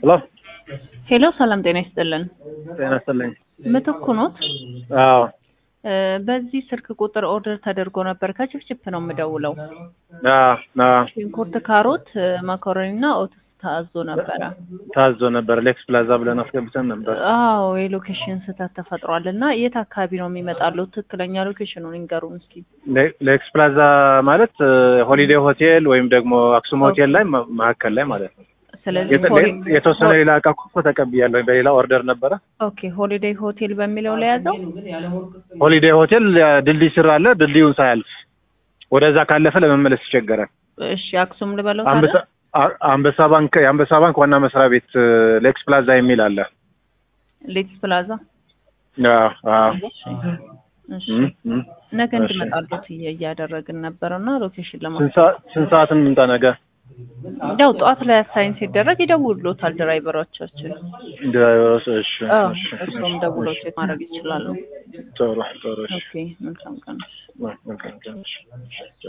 ሄሎ ሄሎ ሰላም ጤና ይስጥልን። ጤና ይስጥልኝ። ምትኩ ኖት? አዎ እ በዚህ ስልክ ቁጥር ኦርደር ተደርጎ ነበር። ከችፕችፕ ነው የምደውለው። አዎ አዎ ሽንኩርት፣ ካሮት፣ ማካሮኒ እና ኦትስ ታዞ ነበረ። ታዞ ነበር። ሌክስ ፕላዛ ብለን አስገብተን ነበር። አዎ የሎኬሽን ስህተት ተፈጥሯል እና የት አካባቢ ነው የሚመጣለው? ትክክለኛ ሎኬሽኑን ይንገሩን እስኪ። ሌ- ሌክስ ፕላዛ ማለት እ፣ ሆሊዴይ ሆቴል ወይም ደግሞ አክሱም ሆቴል ላይ ማ- መካከል ላይ ማለት ነው። ስለዚህ የተ- ሆሊ- የተወሰነ ሌላ እቃ እኮ ተቀብያለሁ። በሌላ ኦርደር ነበረ። ኦኬ ሆሊዴይ ሆቴል በሚለው ላይ ያዘው። ሆሊዴይ ሆቴል እ፣ ድልድይ ስር አለ። ድልድዩን ሳያልፍ ወደዛ ካለፈ ለመመለስ ይቸገራል። እሺ አክሱም ልበለው አንበሳ ታዲያ? አ- አንበሳ ባንክ የአንበሳ ባንክ ዋና መስሪያ ቤት እ፣ ሌክስ ፕላዛ የሚል አለ። ሌክስ ፕላዛ። አዎ አዎ እሺ እም፣ እም። ነገ እሺ። እንድመጣሉት እየ- እያደረግን ነበር እና ሎኬሽን ለማ ስንት ሰዓት ስንት ሰዓት እንምጣ ነገ? ያው ጠዋት ላይ አሳይን ሲደረግ ይደውሉታል ድራይቨሮቻችን። ድራይቨሮች እሺ አዎ እሺ እሱም ደውለው ቼክ ማድረግ ይችላሉ። ጥሩ ጥሩ እሺ ኦኬ መልካም ቀን። መልካም ቀን እሺ